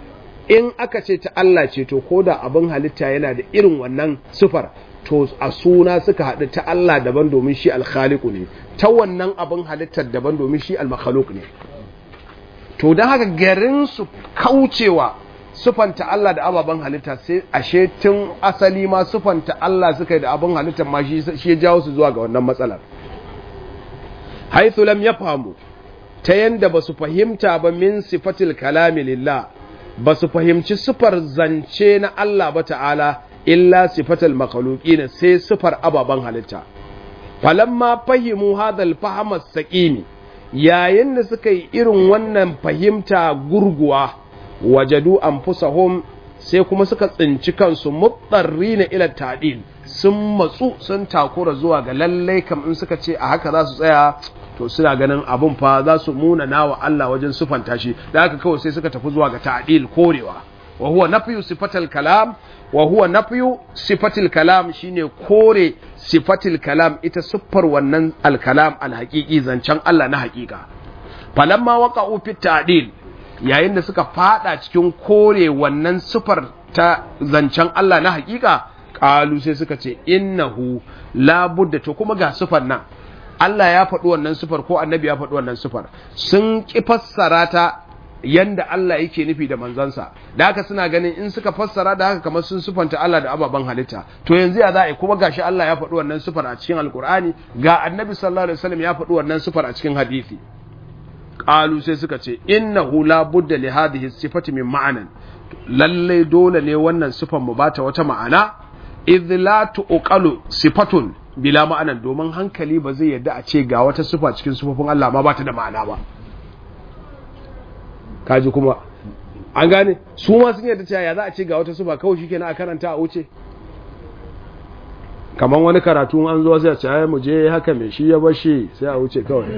in aka ce ta Allah ce to ko da abin halitta yana da irin wannan sifar to a suna suka haɗu ta Allah daban domin shi alkhaliku ne ta wannan abin halittar daban domin shi almakhaluk ne to don haka garin su kaucewa sufanta Allah da ababen halitta sai ashe tun asali ma sufanta Allah suka yi da abin halittar ma shi ya jawo su zuwa ga wannan matsalar haithu lam yafhamu ta yanda ba su fahimta ba min sifatil kalami lillah ba su fahimci sifar zance na Allah ba ta'ala illa sifatal makhluqin sai sifar ababen halitta falamma fahimu hadal fahama saqimi yayin da suka yi irin wannan fahimta gurguwa wajadu anfusahum sai kuma suka tsinci kansu mutsarrina ila ta'dil sun matsu sun takura zuwa ga lallai kam in suka ce a haka za su tsaya to suna ganin abun fa za su muna nawa Allah wajen sufanta shi da haka kawai sai suka tafi zuwa ga ta'dil korewa wa huwa nafyu sifatal kalam wa huwa nafyu sifatil kalam shine kore sifatil kalam ita siffar wannan alkalam alhaqiqi zancen Allah na haƙiƙa falamma waqa'u fit ta'dil yayin da suka fada cikin kore wannan siffar ta zancen Allah na haƙiƙa qalu sai suka ce innahu la budda to kuma ga siffar nan Allah ya faɗi wannan sifar ko annabi ya faɗi wannan sifar sun ki fassara ta yanda Allah yake nufi da manzansa da haka suna ganin in suka fassara da haka kamar sun sufanta Allah da ababen halitta to yanzu ya za a kuma gashi Allah ya faɗi wannan sifar a cikin alkur'ani ga annabi sallallahu alaihi wasallam ya faɗi wannan sifar a cikin hadisi qalu sai suka ce innahu la budda li hadhihi sifati min ma'anan lalle dole ne wannan sifar mu bata wata ma'ana idh la tuqalu sifatun bila ma'anan domin hankali ba zai yadda a ce ga wata sifa cikin sifofin Allah ma bata da ma'ana ba kaji kuma an gane su ma sun yadda cewa ya za a ce ga wata suba kawai shikenan a karanta a wuce kamar wani karatu an zo sai a ce ai mu je haka mai shi ya bashi sai a wuce kawai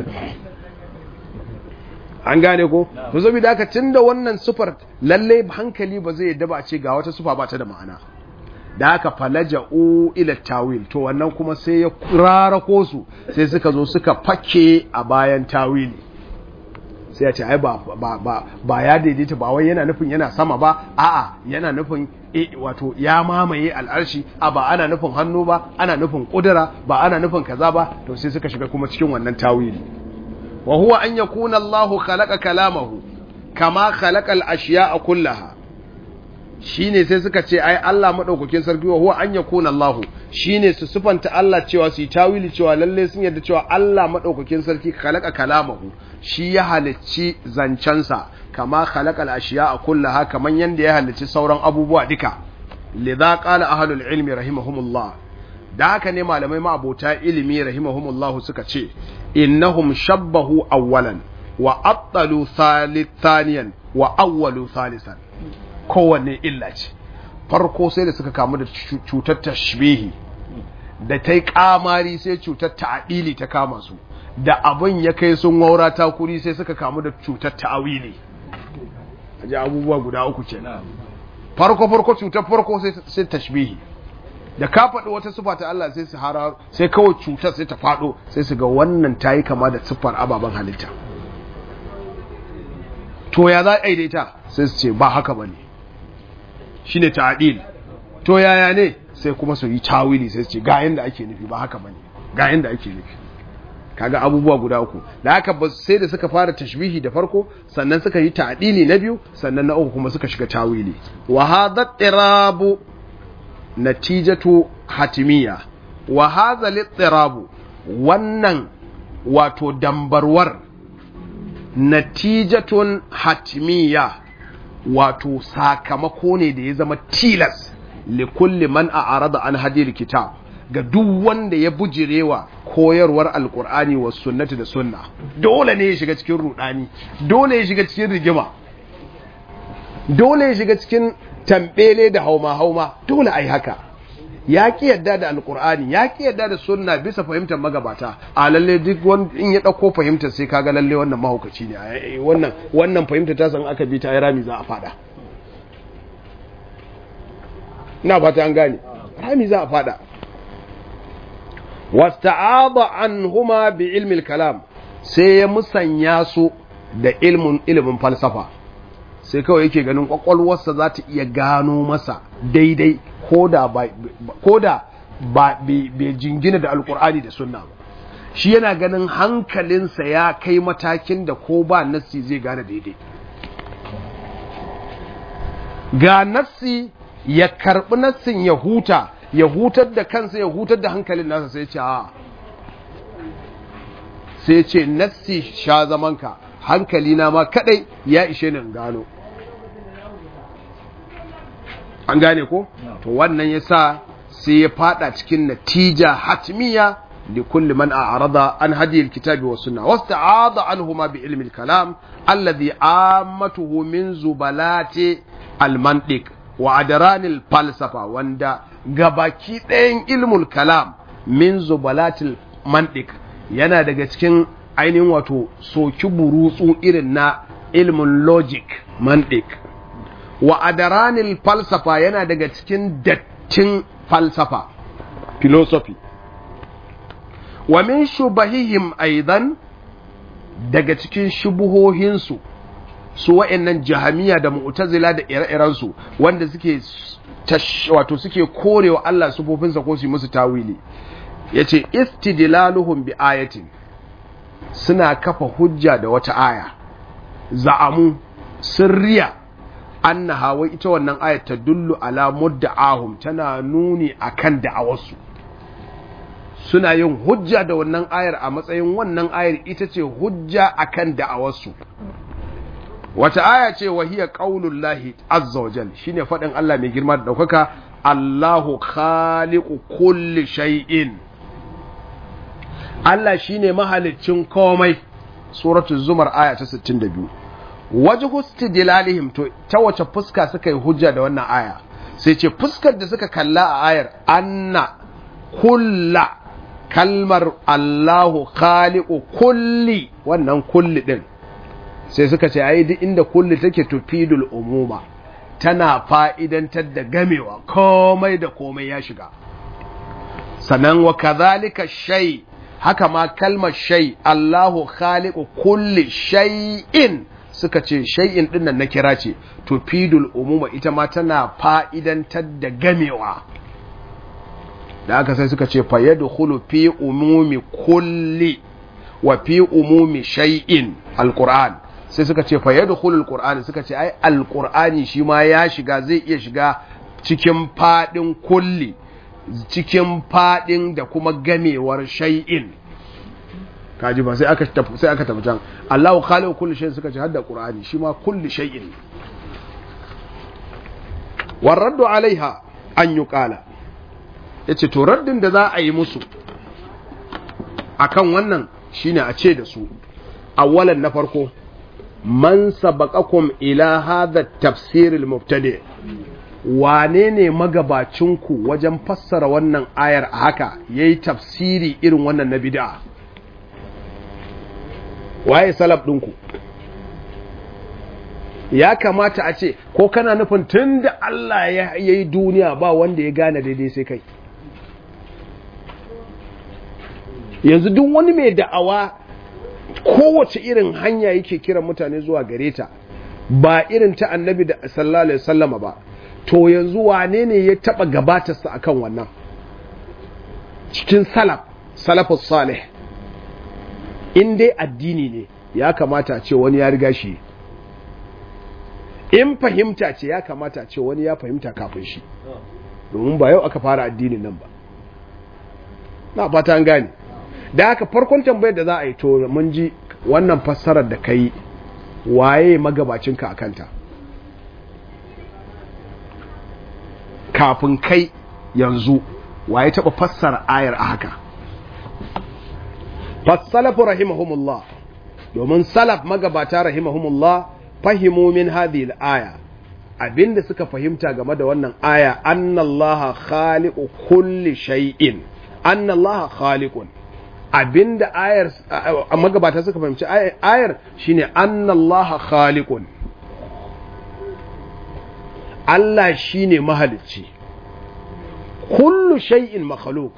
an gane ko to saboda haka tunda wannan sufar lalle hankali ba zai yadda ba a ce ga wata sufa ba ta da ma'ana da haka falaja'u ila tawil to wannan kuma sai ya rarako su sai suka zo suka fake a bayan tawili sai ya ce ai ba ba ba ya daidaita ba wai yana nufin yana sama ba a'a yana nufin e, wato ya mamaye al'arshi a ba ana nufin hannu ba ana nufin kudura ba ana nufin kaza ba to sai suka shiga kuma cikin wannan tawili wa huwa an yakuna Allahu khalaqa kalamahu kama khalaqa al-ashya'a kullaha shine sai suka ce ai Allah madaukakin sarki wa huwa an yakuna Allah shine su sufanta Allah cewa su yi tawili cewa lalle sun yarda cewa Allah madaukakin sarki khalaqa kalamahu shi ya halicci zancensa kama khalaqa al-ashiya'a kullaha kaman yanda ya halicci sauran abubuwa duka lidha qala ahlul ilmi rahimahumullah da haka ne malamai ma'abota ilimi rahimahumullah suka ce innahum shabbahu awwalan wa abtalu thaniyan wa awwalu thalisan kowanne illa ce farko sai da suka kamu da cutar tashbihi da ta yi kamari sai cutar ta'adili ta kama su da abin ya kai sun waura takuri sai suka kamu da cutar ta'awili a ji abubuwa guda uku ce farko farko cutar farko sai tashbihi da ka faɗi wata siffa ta Allah sai su hara sai kawai cutar sai ta faɗo sai su ga wannan ta yi kama da siffar ababen halitta to ya za a daidaita sai su ce ba haka ba ne shi ne ta'adil to yaya ne sai kuma su yi tawili sai su ce ga yanda ake nufi ba haka ba ne ga yanda ake nufi kaga abubuwa guda uku da haka ba sai da suka fara tashbihi da farko sannan suka yi ta'dili na biyu sannan na uku kuma suka shiga tawili wa hadha tirabu natijatu hatimiyya wa hadha litirabu wannan wato dambarwar natijatun hatimiyya wato sakamako ne da ya zama tilas likulli man a'rada an hadil kitab ga duk wanda ya bujirewa koyarwar alkur'ani wa sunnati da sunna dole ne ya shiga cikin rudani dole ya shiga cikin rigima dole ya shiga cikin tambele da hauma hauma dole ai haka ya ki yadda da alkur'ani ya ki yadda da sunna bisa fahimtar magabata a lalle duk wanda in ya dauko fahimtar sai kaga lalle wannan mahaukaci ne wannan wannan fahimtar ta san aka bi ta ai rami za a fada ina fata an gane rami za a fada wasta'ada anhuma bi ilmi kalam sai ya musanya su da ilmin ilimin falsafa sai kawai yake ganin kwakwalwarsa za ta iya gano masa daidai ko da ba bai jingina da alkur'ani da sunna ba shi yana ganin hankalinsa ya kai matakin da ko ba nassi zai gane daidai ga nassi ya karbi nassin ya huta ya hutar da kansa ya hutar da hankalin nasa sai ce a sai ce nassi sha zamanka hankali na ma kadai ya ishe ni gano an gane ko to wannan yasa sai ya fada cikin natija hatmiya li kulli man a'rada an hadi alkitabi was sunna wasta'ada anhuma bi ilmi alkalam alladhi ammatuhu min zubalati almantiq wa adran alfalsafa wanda gabaki ɗayan ilmul kalam min zubalati almantiq yana daga cikin ainihin wato soki burutsu irin na ilmin logic mantiq wa adaranil falsafa yana daga cikin dattin falsafa philosophy wa min shubahihim aidan daga cikin shubuhohinsu su wa'annan jahamiya da mu'tazila da ire-irensu wanda suke wato suke korewa Allah sufofinsa ko su musu tawili yace istidlaluhum bi ayatin suna kafa hujja da wata aya za'amu sirriya annaha wai ita wannan ayat ta dullu ala mudda'ahum tana nuni akan da'awarsu suna yin hujja da wannan ayar a matsayin wannan ayar ita ce hujja akan da'awarsu wata aya ce wa hiya qaulullahi azza wajal shine fadin Allah mai girma da daukaka Allahu khaliqu kulli shay'in Allah shine mahaliccin komai suratul zumar aya ta 62 wajhu istidlalihim to ta wace fuska suka yi hujja da wannan aya sai ce fuskar da suka kalla a ayar anna kulla kalmar Allahu khaliqu kulli wannan kulli din sai suka ce ai duk inda kulli take tufidul umuma tana fa'idantar da gamewa komai da komai ya shiga sannan wa kadhalika shay haka ma kalmar shay Allahu khaliqu kulli shay'in suka ce shay'in din nan na kira ce tufidul umuma ita ma tana fa'idantar da gamewa da aka sai suka ce fa yadkhulu fi umumi kulli wa fi umumi shay'in alquran sai suka ce fa yadkhulu alquran suka ce ai alqurani shi ma ya shiga zai iya shiga cikin fadin kulli cikin fadin da kuma gamewar shay'in kaji ba sai aka tafi sai aka tafi can Allahu khaliqu kulli shay'in suka ce hadda qur'ani shi ma kulli shay'in warraddu alaiha an yuqala yace to raddin da za a yi musu akan wannan shine a ce da su awwalan na farko man sabaqakum ila hadha tafsir al-mubtadi wane ne magabacinku wajen fassara wannan ayar a haka yayi tafsiri irin wannan na bid'a waye salaf ɗinku ya kamata a ce ko kana nufin tun da Allah ya yi duniya ba wanda ya gane daidai sai kai yanzu duk wani mai da'awa kowace irin hanya yake kiran mutane zuwa gare ta ba irin ta annabi da sallallahu alaihi wasallama ba to yanzu wane ne ya taba gabatarsa akan wannan cikin salaf salafus salih in dai addini ne ya kamata ce wani ya riga shi in fahimta ce ya kamata ce wani ya fahimta kafin shi domin ba yau aka fara addinin nan ba na fata an gane da haka farkon tambayar da za a yi to mun ji wannan fassarar da ka yi waye magabacinka a kanta kafin kai yanzu waye taɓa fassara ayar a haka fassalafu rahimahumullah domin salaf magabata rahimahumullah fahimu min hadhihi al-aya abinda suka fahimta game da wannan aya annallaha khaliqu kulli shay'in annallaha khaliqun abinda ayar magabata suka fahimci ayar shine annallaha khaliqun Allah shine mahalicci kullu shay'in makhluq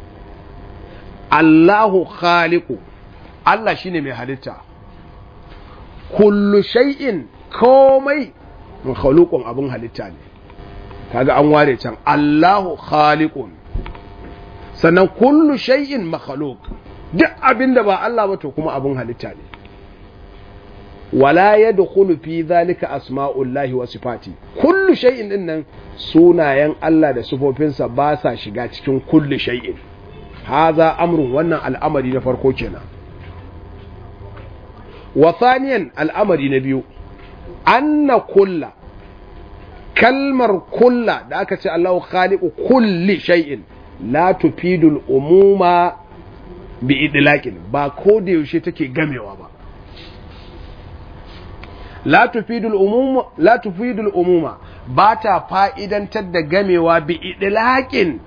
Allahu khaliqu Allah shine mai halitta kullu shay'in komai makhluqun abin halitta ne kaga an ware can Allahu khaliqun sannan kullu shay'in makhluq duk abin da ba Allah ba to kuma abin halitta ne wala yadkhulu fi dhalika asma'ullahi wa sifati kullu shay'in din nan sunayen Allah da sifofinsa ba sa shiga cikin kullu shay'in haza amrun wannan al'amari na farko kenan wa thaniyan al'amari na biyu anna kulla kalmar kulla da aka ce Allahu khaliqu kulli shay'in la tufidul umuma bi idlaqin ba ko da yaushe take gamewa ba la tufidul umuma la tufidul umuma ba ta fa'idantar da gamewa bi idlaqin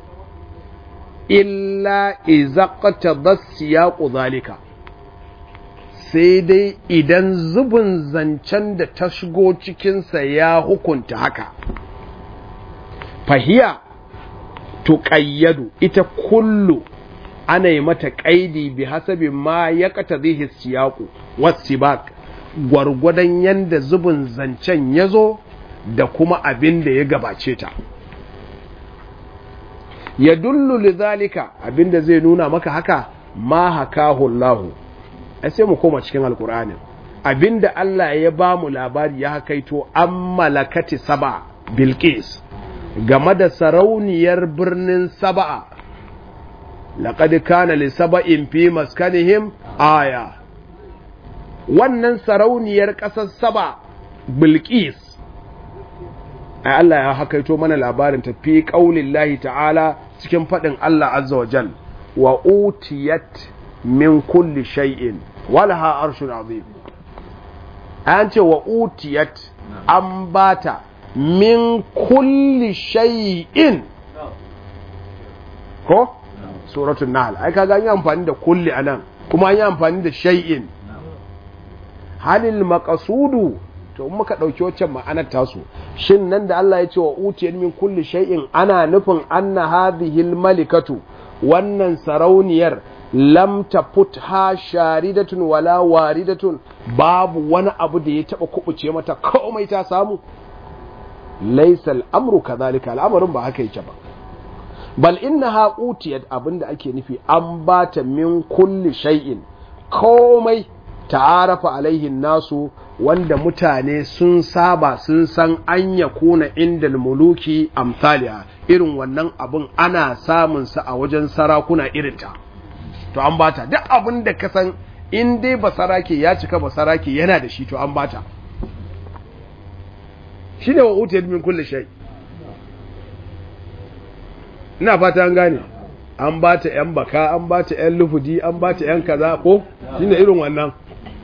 illa iza qata siyaqu zalika sai dai idan zubin zancen da ta shigo cikinsa ya hukunta haka fahiya tuƙayyadu ita kullu ana yi mata ƙaidi bi hasabi ma ya kata zihi siyaku wasibak gwargwadon yanda zubin zancen ya zo da kuma abin da ya gabace ta ya dullu lidhalika abin da zai nuna maka haka ma hakahu Allahu sai mu koma cikin alkur'anin abinda Allah ya ba mu labari ya hakaito an malakati saba bilqis game da sarauniyar birnin saba'a laqad kana li saba'in fi maskanihim aya wannan sarauniyar ƙasar saba bilqis ai Allah ya hakaito mana labarin ta fi qaulillahi ta'ala cikin faɗin Allah azza wa jal wa utiyat min kulli shay'in walaha arshun azim an ce wa utiyat an bata min kulli shay'in ko suratul nahl ai kaga an yi amfani da kulli anan kuma an yi amfani da shay'in halil maqasudu to in muka dauki waccan ma'anar tasu shin nan da Allah ya ce wa utiyat min kulli shay'in ana nufin anna hadhihi malikatu wannan sarauniyar lam tafutha sharidatun wala waridatun babu wani abu da ya taba kubuce mata komai ta samu laysa al-amru kadhalika al'amarin ba haka yake ba bal innaha utiyat abinda ake nufi an bata min kulli shay'in komai ta'arafa alaihi nasu wanda mutane sun saba sun san an yakuna indal muluki amsaliha irin wannan abun ana samun sa a wajen sarakuna irinta to an bata duk abin da ka san in dai basarake ya cika basarake yana da shi to an bata shi ne wa utiyar min kulle shai ina fata an gane an bata yan baka an bata yan lufudi an bata yan kaza ko shi ne irin wannan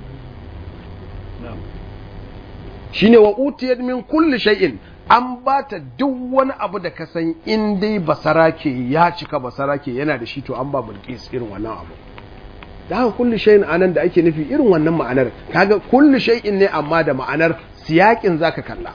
shi ne wa utiyar min kulle shai'in an bata duk wani abu da ka san in dai basarake ya cika basarake yana da shi to an ba bilqis irin wannan abu da haka kullu shay'in anan da ake nufi irin wannan ma'anar kaga kullu shay'in ne amma da ma'anar siyakin zaka kalla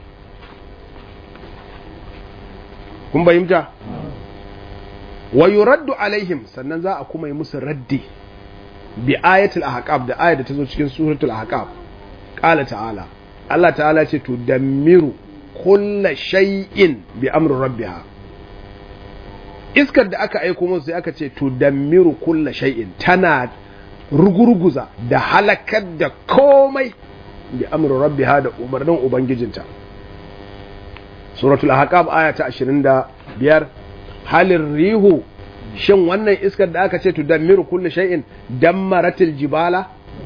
kun bayyanta wa yuraddu alaihim sannan za a kuma yi musu raddi bi ayatul ahqab da ayat da ta zo cikin suratul ahqab qala ta'ala Allah ta'ala ce to damiru kulla shay'in bi amri rabbiha iskar da aka aiko musu sai aka ce to damiru kulla shay'in tana rugurguza da halakar da komai bi amri rabbiha da umarnin ubangijinta suratul ahqab aya ta 25 halin rihu shin wannan iskar da aka ce to damiru kulla shay'in dammaratil jibala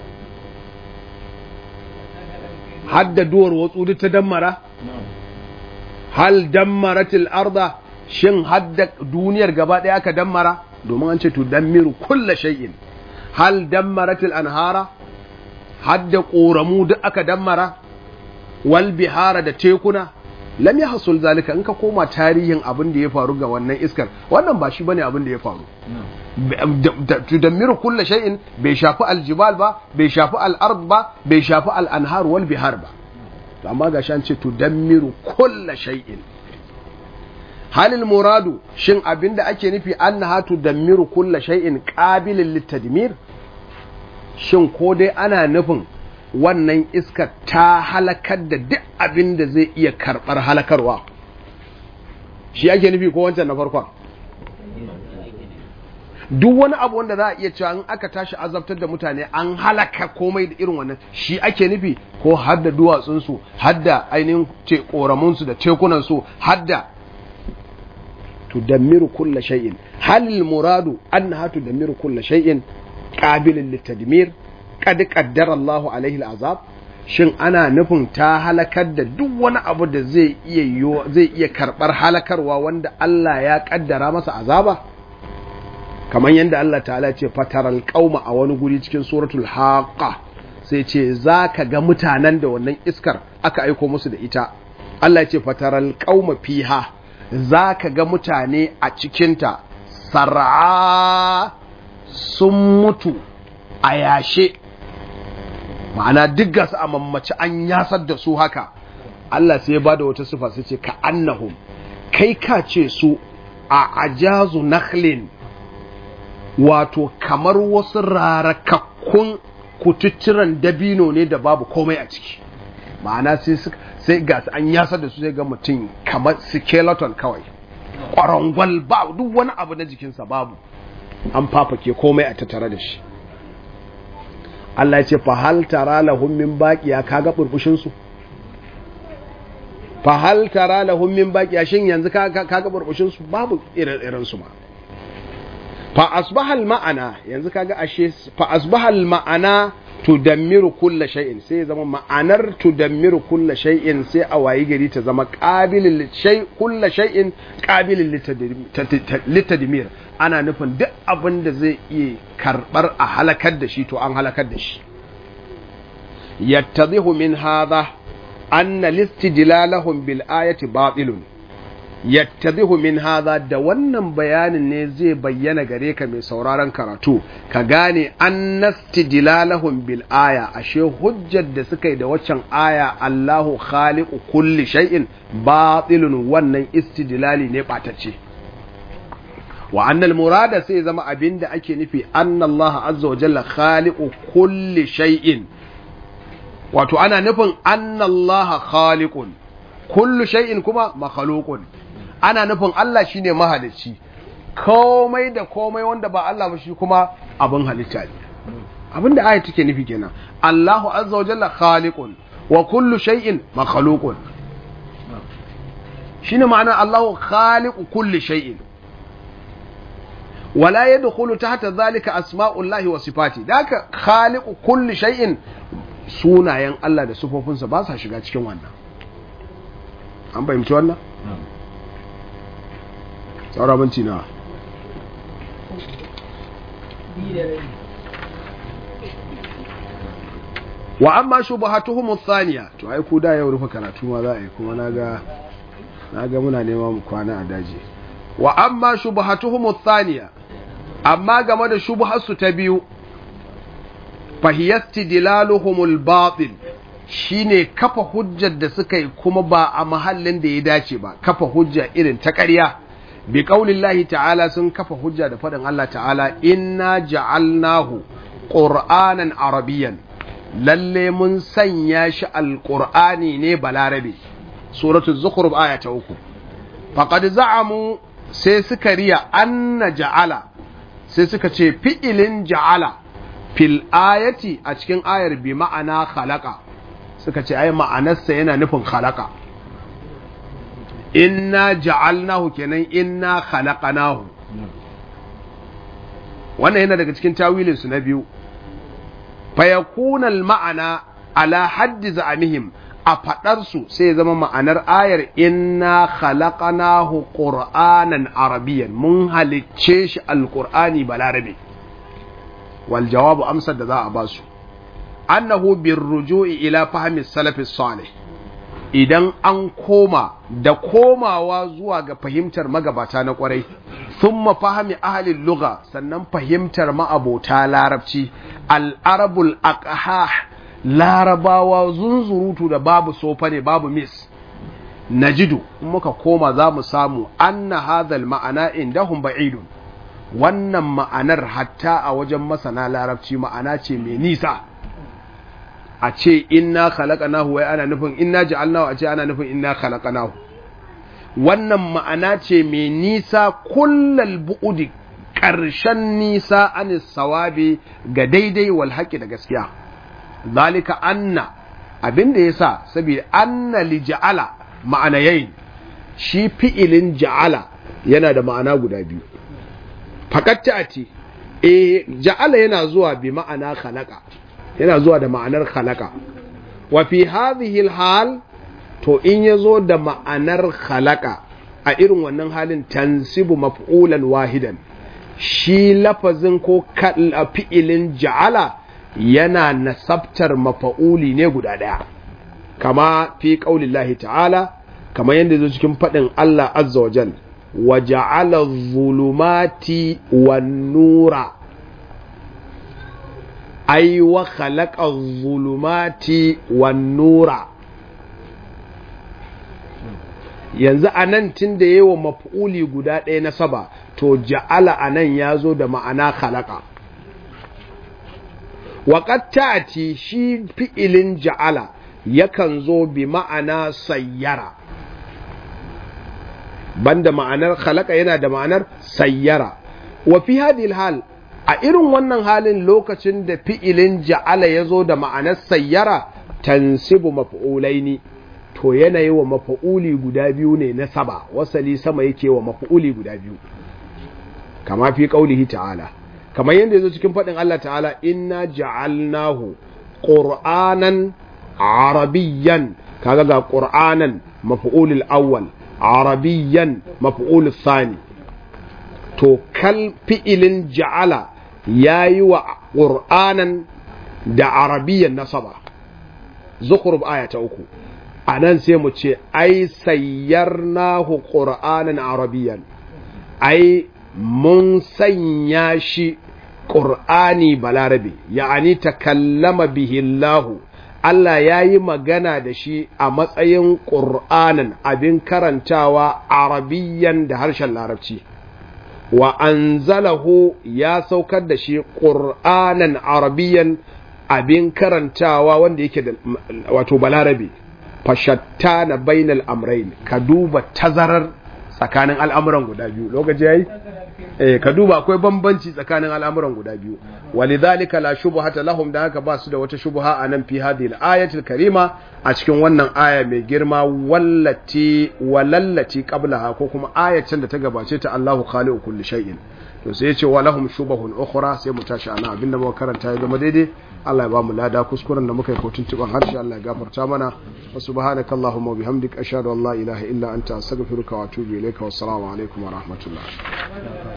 hadda duwar watsu duk ta dammara hal dammaratil arda shin hadda duniyar gaba ɗaya aka dammara domin an ce to dammiru kulla shay'in hal dammaratil anhara hadda ƙoramu duk aka dammara wal bihara da tekuna lam yahsul zalika in ka koma tarihin abin da ya faru ga wannan iskar wannan ba shi bane abin da ya faru tudammiru kulla shay'in bai shafi aljibal ba bai shafi al'ard ba bai shafi al'anhar wal bihar ba to amma ga shan ce tudammiru kulla shay'in halil muradu shin abinda ake nufi annaha tudammiru kulla shay'in qabilin litadmir shin ko dai ana nufin wannan iskar ta halakar da duk abin da zai iya karɓar halakarwa shi ake nufi ko wancan na farkon duk wani abu wanda za a iya cewa in aka tashi azabtar da mutane an halaka komai da irin wannan shi ake nufi ko hadda duwatsunsu hadda ainihin ce koramunsu da tekunansu hadda tudammiru kulla shay'in hal muradu annaha tudammiru kulla shay'in qabilin litadmir qad qaddara Allahu alaihi al'azab shin ana nufin ta halakar da duk wani abu da zai iya zai iya karbar halakarwa wanda Allah ya kaddara masa azaba kamar yadda Allah ta'ala ce fataral qauma a wani guri cikin suratul haqa sai ce zaka ga mutanen da wannan iskar aka aiko musu da ita Allah ya ce fataral qauma fiha zaka ga mutane a cikinta sar'a sun mutu a yashe ma'ana duk gasu a mammaci an yasar da su haka Allah sai ya bada wata sifa sai ce ka annahum kai ka ce su a ajazu nakhlin wato kamar wasu rarakakkun kututturan dabino ne da babu komai a ciki ma'ana sai sai ga an yasar da su sai ga mutum kamar skeleton kawai kwarangwal ba duk wani abu na jikinsa babu an fafake komai a tattare da shi Allah ya ce fa hal tara lahum min baqiya kaga burbushin su fa hal tara lahum min baqiya shin yanzu kaga kaga burbushin su babu irin irin su ma fa asbahal ma'ana yanzu kaga ashe fa asbahal ma'ana tudammiru kulla shay'in sai ya zama ma'anar tudammiru kulla shay'in sai a wayi gari ta zama qabilin shay kulla shay'in qabilin litadmir ana nufin duk abin da zai iya karbar a halakar da shi to an halakar da shi yattadhihu min hadha anna listidlalahum bil ayati batilun yattabihu min hadha da wannan bayanin ne zai bayyana gare ka mai sauraron karatu ka gane annastidlalahum bil aya ashe hujjar da suka yi da waccan aya Allahu khaliqu kulli shay'in batilun wannan istidlali ne batacce wa annal murada sai zama abinda ake nufi annallaha azza wa jalla khaliqu kulli shay'in wato ana nufin annallaha khaliqun kullu shay'in kuma makhluqun ana nufin Allah shine mahalicci komai da komai wanda ba Allah ba shi kuma abin halitta ne abinda aya take nufi kenan Allahu azza wa jalla khaliqun wa kullu shay'in makhluqun shine ma'ana Allahu khaliqu kulli shay'in wala yadkhulu tahta dhalika asma'ullahi wa sifati daka khaliqu kulli shay'in sunayen Allah da sifofinsa ba sa shiga cikin wannan an fahimci wannan saura minti na wa amma shubhatuhum thaniya to ai ku da yau rufe karatu ma za a yi kuma naga naga muna nema mu kwana a daji wa amma shubhatuhum thaniya amma game da shubharsu ta biyu fahiyasti dilaluhumul batil shine kafa hujjar da suka yi kuma ba a mahallin da ya dace ba kafa hujja irin ta ƙarya bi qaulillahi ta'ala sun kafa hujja da faɗin Allah ta'ala inna ja'alnahu qur'anan arabiyyan lalle mun sanya shi alqur'ani ne balarabe suratul zukhruf aya ta uku faqad za'amu sai suka riya anna ja'ala sai suka ce fi'ilin ja'ala fil ayati a cikin ayar bi ma'ana khalaqa suka ce ai ma'anarsa yana nufin khalaqa inna ja'alnahu kenan inna khalaqanahu wannan yana daga cikin tawilin su na biyu fa yakuna al ma'ana ala haddi za'amihim a fadar su sai zama ma'anar ayar inna khalaqanahu qur'anan arabiyyan mun halicce shi alqur'ani balarabe wal jawabu amsar da za a basu annahu bir ruju'i ila fahmi salafi salih idan an koma da komawa zuwa ga fahimtar magabata na kwarai thumma fahmi ahli lugha sannan fahimtar ma'abota larabci al-arabul aqhah larabawa zunzurutu da babu sofa ne babu mis najidu in muka koma za mu samu anna hadhal ma'ana indahum ba'idun wannan ma'anar hatta a wajen masana larabci ma'ana ce mai nisa a ce inna khalaqnahu wai ana nufin inna ja'alnahu a ce ana nufin inna khalaqnahu wannan ma'ana ce mai nisa kullal bu'udi ƙarshen nisa an sawabi ga daidai wal haƙi da gaskiya zalika anna abin da yasa saboda anna li ja'ala ma'ana yayin shi fi'ilin ja'ala yana da ma'ana guda biyu fakatta ati eh ja'ala yana zuwa bi ma'ana khalaqa yana zuwa da ma'anar khalaqa wa fi hadhihi hal to in yazo da ma'anar khalaqa a irin wannan halin tansibu maf'ulan wahidan shi lafazin ko fi'ilin ja'ala yana nasabtar mafa'uli ne guda daya kama fi qaulillahi ta'ala kama yadda zo cikin faɗin Allah azza wa jal wa ja'ala zulumati wan nura ai wa khalaqa zulumati wan nura yanzu anan tunda yawa maf'uli guda ɗaya na saba to ja'ala anan yazo da ma'ana khalaqa wa qad ta'ti shi fi'ilin ja'ala yakan zo bi ma'ana sayyara banda ma'anar khalaqa yana da ma'anar sayyara wa fi hadhihi hal a irin wannan halin lokacin da fi'ilin ja'ala ya zo da ma'anar sayyara tansibu maf'ulaini to yanayi wa maf'uli guda biyu ne na saba wasali sama yake wa maf'uli guda biyu kama fi qaulihi ta'ala kamar yadda yazo cikin faɗin Allah ta'ala inna ja'alnahu qur'anan arabiyyan kaga ga qur'anan maf'ulul awwal arabiyyan maf'ulul thani to kal fi'ilin ja'ala yayi wa qur'anan da arabiyyan nasaba zukhruf aya ta uku anan sai mu ce ai sayyarnahu qur'anan arabiyyan ai mun sanya shi ƙur'ani balarabe ya'ani takallama bihi Allahu Allah ya yi magana da shi a matsayin ƙur'anin abin karantawa arabiyyan da harshen larabci wa anzalahu ya saukar da shi ƙur'anan arabiyyan abin karantawa wanda yake da wato balarabe fashatta na bainal amrain ka duba tazarar tsakanin al'amuran guda biyu lokaci yayi eh ka duba akwai bambanci tsakanin al'amuran guda biyu walidhalika la shubhata lahum da haka ba su da wata shubha anan fi hadhihi al-ayatil karima a cikin wannan aya mai girma wallati walallati qablaha ko kuma ayacin da ta gabace ta Allahu khaliqu kulli shay'in to sai ya ce wa lahum shubahun ukhra sai mu tashi ana abinda muka karanta ya zama daidai Allah ya ba mu lada kuskuren da muka yi kotun tuban harshe Allah ya gafarta mana wa subhanakallahumma wa bihamdika ashhadu an la ilaha illa anta astaghfiruka wa atubu ilayka wa assalamu alaikum wa rahmatullah